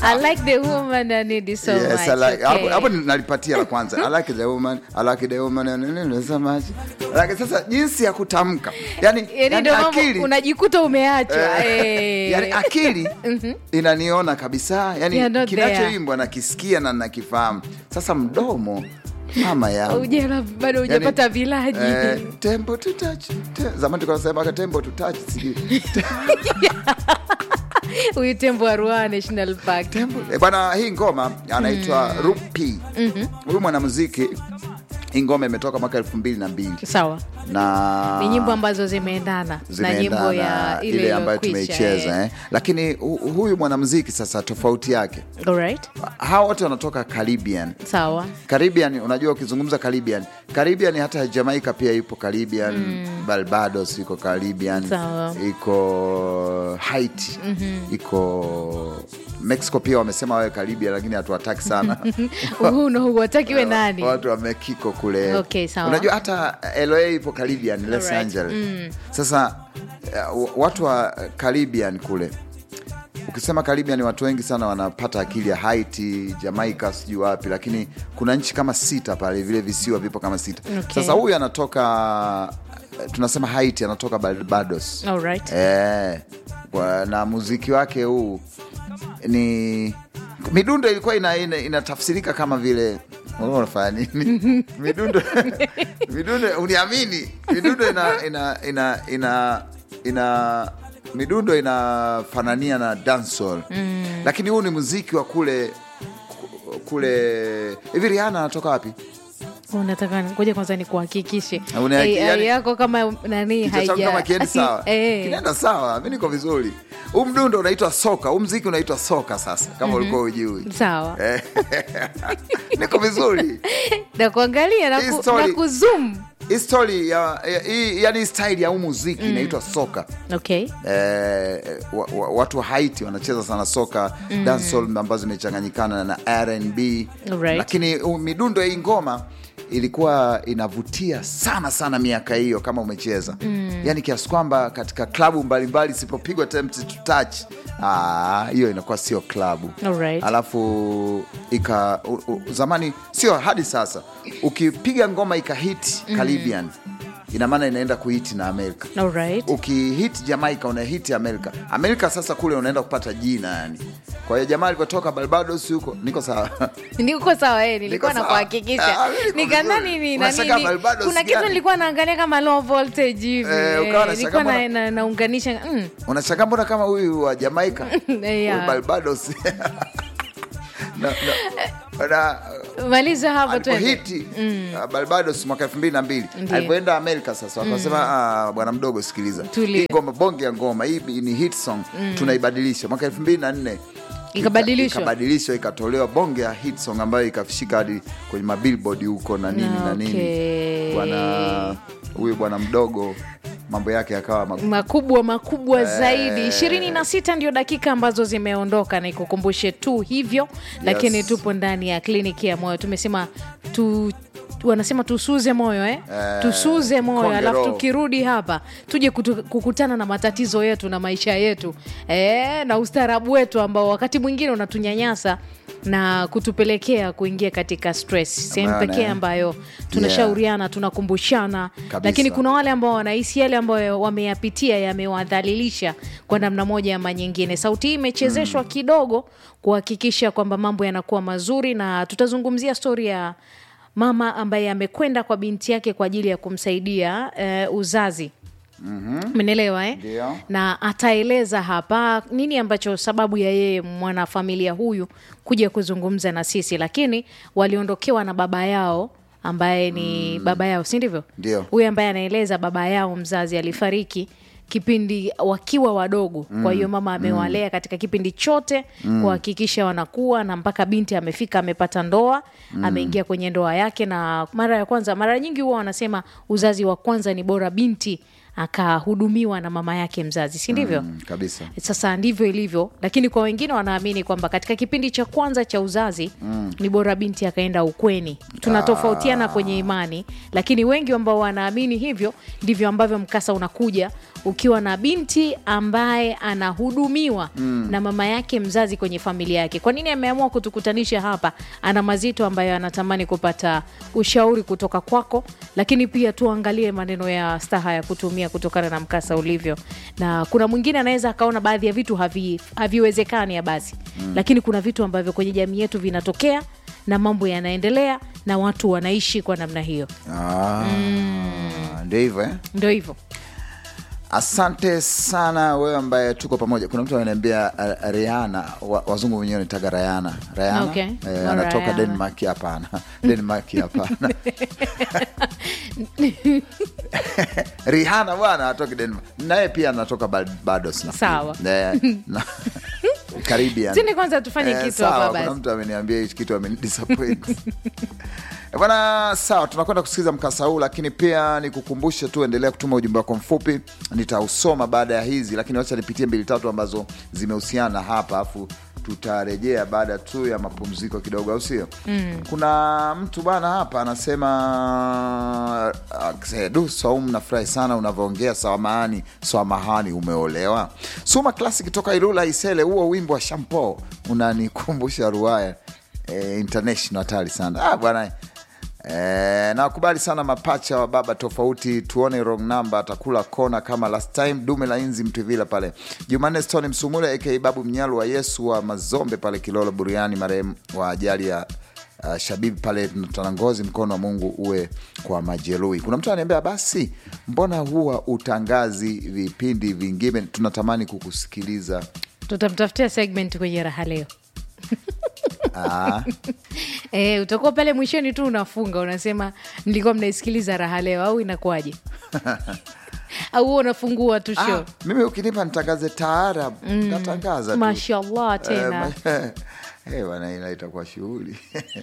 I like the woman I need so Yes, much. I like, hapo, okay. hapo nalipatia la kwanza I like the woman, I like the woman and and- and so much. Like, sasa jinsi ya kutamka yani, Yaani yani ndio mambo akili unajikuta umeachwa Eh, eh. yani akili inaniona kabisa yani You're not kinachoimbwa nakisikia na nakifahamu sasa mdomo mama yangu Ujana bado hujapata vilaji eh, tembo to touch te, zamani tukasema tembo to touch sijui huyu tembo wa Ruaha National Park. tembo eh, bwana hii ngoma anaitwa Rupi huyu mwanamuziki hii ngoma imetoka mwaka elfu mbili na mbili Sawa, na ni nyimbo ambazo zimeendana na nyimbo ya ile ile ambayo iliyokwisha, tumeicheza eh. lakini hu- huyu mwanamuziki sasa tofauti yake Alright. hawa wote wanatoka Caribbean Sawa. Caribbean, unajua ukizungumza Caribbean, Caribbean hata Jamaica pia ipo Caribbean, Barbados iko Caribbean, Sawa. iko Haiti, iko Mexico pia wamesema wawe Caribbean, lakini hatuwataki sana Huu na huu wataki we nani? watu wa Mexico kule. Okay, sawa. Unajua hata LA ipo Caribbean, Los Alright. Angeles. Sasa uh, watu wa Caribbean kule ukisema Caribbean watu wengi sana wanapata akili ya Haiti, Jamaica, sijui wapi, lakini kuna nchi kama sita pale, vile visiwa vipo kama sita. Okay. Sasa huyu anatoka tunasema Haiti, anatoka Barbados. Alright. Eh, kwa- na muziki wake huu ni midundo ilikuwa ina, ina, inatafsirika kama vile Wewe unafanya nini? midundo midundo uniamini, midundo ina ina ina ina, ina midundo inafanania na dancehall lakini huu ni muziki wa kule kule hivi. Rihanna anatoka wapi? Unataka ngoja kwanza nikuhakikishe Una- AI yani- yako kama nani Kichwa changu haija kama kiendi sawa, Eh. kinaenda sawa, mi niko vizuri. Huu mdundo unaitwa soka, huu mziki unaitwa soka. Sasa kama ulikuwa ujui, Sawa. Eh, niko vizuri. Na kuangalia na, Hii ku, story- na kuzoom. Hii story ya, ya, hii- yani style ya huu muziki inaitwa soka. Okay. Eh, wa, wa, watu wa Haiti wanacheza sana soka dancehall ambazo zimechanganyikana na R&B Alright. lakini uh, midundo ya hii ngoma ilikuwa inavutia sana sana miaka hiyo kama umecheza yani kiasi kwamba katika klabu mbalimbali isipopigwa Tempted to touch ah, hiyo inakuwa sio klabu Alright. alafu ika u, u, zamani sio hadi sasa ukipiga ngoma ikahiti Caribbean ina maana inaenda kuhiti na Amerika Alright. ukihit Jamaica unahiti Amerika. Amerika sasa kule unaenda kupata jina yani. Kwa hiyo jamaa alivyotoka Barbados huko, niko sawa niko sawa eh, nilikuwa Niko sawa. nakuhakikisha Ah, mimi niko nikana vizuri. nini na Unashangaa nini Barbados kuna kitu gani? nilikuwa naangalia kama low voltage hivi Eh, eh, ukawa unashangaa nilikuwa na, mbona- na, naunganisha mm, unashangaa mbona kama huyu wa Jamaica yeah. huyu Barbados na, na, na, maliza hapo twende alipohiti uh, Barbados mwaka elfu mbili na mbili Ndiyo. alipoenda Amerika sasa wakasema "Ah, bwana mdogo sikiliza Tulia. hii ngoma bonge ya ngoma hii ni hit song tunaibadilisha mwaka elfu mbili na nne Ikabadilishwa. ikabadilishwa ikatolewa bonge ya hit song ambayo ikafishika hadi kwenye mabillboard huko na nini na nini Okay. bwana huyu bwana mdogo mambo yake yakawa magumu. makubwa makubwa zaidi ishirini na sita ndio dakika ambazo zimeondoka na ikukumbushe tu hivyo lakini tupo ndani ya kliniki ya moyo tumesema tu wanasema tusuze moyo eh? Eh, tusuze moyo konde alafu roho. tukirudi hapa tuje kutu, kukutana na matatizo yetu na maisha yetu eh, na ustaarabu wetu ambao wakati mwingine unatunyanyasa na kutupelekea kuingia katika stress sehemu Maana, pekee eh. ambayo tunashauriana tunakumbushana Kabisa. lakini kuna wale ambao wanahisi yale ambayo wameyapitia yamewadhalilisha kwa namna moja ama nyingine sauti hii imechezeshwa kidogo kuhakikisha kwamba mambo yanakuwa mazuri na tutazungumzia stori ya mama ambaye amekwenda kwa binti yake kwa ajili ya kumsaidia eh, uzazi menelewa eh? Ndio. na ataeleza hapa nini ambacho sababu ya yeye mwanafamilia huyu kuja kuzungumza na sisi lakini waliondokewa na baba yao ambaye ni baba yao si ndivyo Ndio. huyu ambaye anaeleza baba yao mzazi alifariki kipindi wakiwa wadogo kwa hiyo mama amewalea katika kipindi chote kuhakikisha wanakuwa na mpaka binti amefika amepata ndoa ameingia kwenye ndoa yake na mara ya kwanza mara nyingi huwa wanasema uzazi wa kwanza ni bora binti akahudumiwa na mama yake mzazi si ndivyo Mm, kabisa sasa ndivyo ilivyo lakini kwa wengine wanaamini kwamba katika kipindi cha kwanza cha uzazi ni bora binti akaenda ukweni tunatofautiana kwenye imani lakini wengi ambao wanaamini hivyo ndivyo ambavyo mkasa unakuja ukiwa na binti ambaye anahudumiwa mm. na mama yake mzazi kwenye familia yake kwa nini ameamua kutukutanisha hapa ana mazito ambayo anatamani kupata ushauri kutoka kwako lakini pia tuangalie maneno ya staha ya kutumia kutokana na mkasa ulivyo na kuna mwingine anaweza akaona baadhi ya vitu havi, haviwezekani ya basi mm. lakini kuna vitu ambavyo kwenye jamii yetu vinatokea na mambo yanaendelea na watu wanaishi kwa namna hiyo Ah, ndio hivyo eh? ndo hivyo asante sana wewe ambaye tuko pamoja kuna mtu ananiambia uh, riana wa, wazungu wenyewe nitaga rayana rayana Okay. eh, Oh, anatoka Rihanna. denmark hapana denmark hapana rihana bwana atoke denmark naye pia anatoka Barbados nafikiri. Sawa. Eh, na- Caribbean. Tuni kwanza tufanye Eh, kitu sawa, hapa kuna basi mtu ameniambia hichi kitu amenidisappoint Eh, bwana sawa tunakwenda kusikiliza mkasa huu lakini pia nikukumbushe tu endelea kutuma ujumbe wako mfupi nitausoma baada ya hizi lakini wacha nipitie mbili tatu ambazo zimehusiana hapa afu tutarejea baada tu ya mapumziko kidogo au sio mm. kuna mtu bwana hapa anasema uh, du saumu nafurahi sana unavyoongea sawamahani sawamahani umeolewa suma classic toka ilula isele huo wimbo wa shampo unanikumbusha ruaya eh, international hatari sana ah, bwana Eh, nakubali sana mapacha wa baba tofauti tuone wrong number atakula kona kama last time dume la inzi mtuvila pale jumanne stone msumule aka babu mnyalu wa yesu wa mazombe pale kilolo buriani marehemu wa ajali ya uh, shabibi pale tanangozi mkono wa mungu uwe kwa majeruhi kuna mtu ananiambia basi mbona huwa utangazi vipindi vingine tunatamani kukusikiliza tutamtafutia segment kwenye raha leo ah, e, utakuwa pale mwishoni tu unafunga unasema mlikuwa mnaisikiliza raha leo au inakuwaje au huo unafungua tu show ah, mimi ukinipa nitangaze taarab natangaza tu. mashallah tena Eh, eh, bwana ila itakuwa shughuli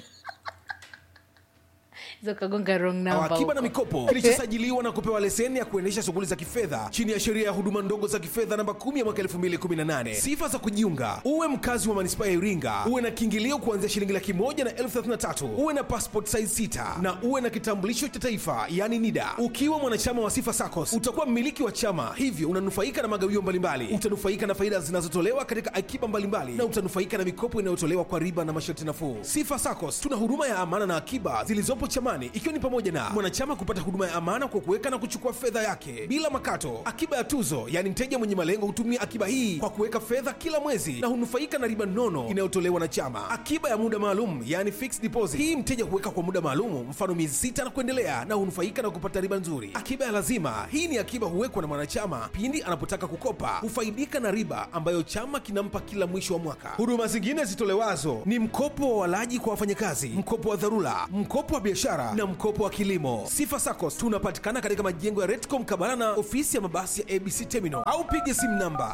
zokagonga wrong number Akiba na huko. mikopo kilichosajiliwa na kupewa leseni ya kuendesha shughuli za kifedha chini ya sheria ya huduma ndogo za kifedha namba 10 ya mwaka 2018. Sifa za kujiunga: uwe mkazi wa manispaa ya Iringa, uwe na kiingilio kuanzia shilingi laki moja na elfu thelathini na tatu, uwe na passport size 6 na uwe na kitambulisho cha taifa yani NIDA. Ukiwa mwanachama wa Sifa SACCOS utakuwa mmiliki wa chama, hivyo unanufaika na magawio mbalimbali, utanufaika na faida zinazotolewa katika akiba mbalimbali na utanufaika na mikopo inayotolewa kwa riba na masharti nafuu. Sifa SACCOS tuna huduma ya amana na akiba zilizopo chamani, ikiwa ni pamoja na mwanachama kupata huduma ya amana kwa kuweka na kuchukua fedha yake bila makato, akiba ya tuzo, yaani mteja mwenye malengo hutumia akiba hii kwa kuweka fedha kila mwezi na hunufaika na riba nono inayotolewa na chama, akiba ya muda maalum, yaani fixed deposit. Hii mteja huweka kwa muda maalum, mfano miezi sita na kuendelea, na hunufaika na kupata riba nzuri. Akiba ya lazima, hii ni akiba huwekwa na mwanachama pindi anapotaka kukopa, hufaidika na riba ambayo chama kinampa kila mwisho wa mwaka. Huduma zingine zitolewazo ni mkopo wa walaji kwa wafanyakazi, mkopo wa dharura, mkopo wa biashara na mkopo wa kilimo. Sifa SACCOS tunapatikana katika majengo ya Retco mkabala na ofisi ya mabasi ya ABC Terminal au piga simu namba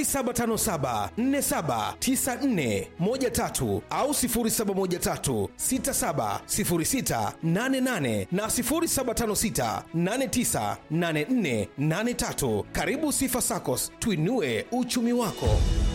0757479413 au 0713670688 na 0756898483. Karibu Sifa SACCOS, tuinue uchumi wako.